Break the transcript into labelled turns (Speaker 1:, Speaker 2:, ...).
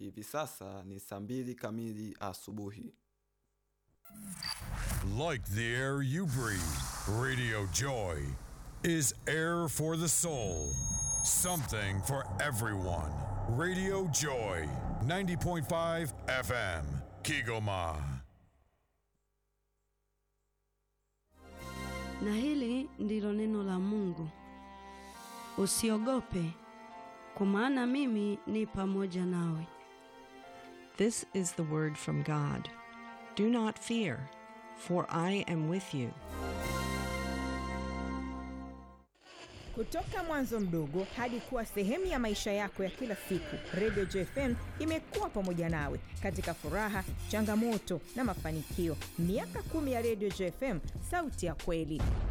Speaker 1: hivi sasa ni saa mbili kamili asubuhi.
Speaker 2: Like the air you breathe, Radio Joy is air for the soul. Something for everyone. Radio Joy, 90.5 FM, Kigoma.
Speaker 3: Na hili ndilo neno la Mungu. Usiogope, kwa maana mimi ni pamoja nawe.
Speaker 4: This is the word from God. Do not fear, for I am with you.
Speaker 5: Kutoka mwanzo mdogo hadi kuwa sehemu ya maisha yako ya kila siku, Radio JFM imekuwa pamoja nawe katika furaha, changamoto na mafanikio. Miaka kumi ya Radio JFM, sauti ya kweli.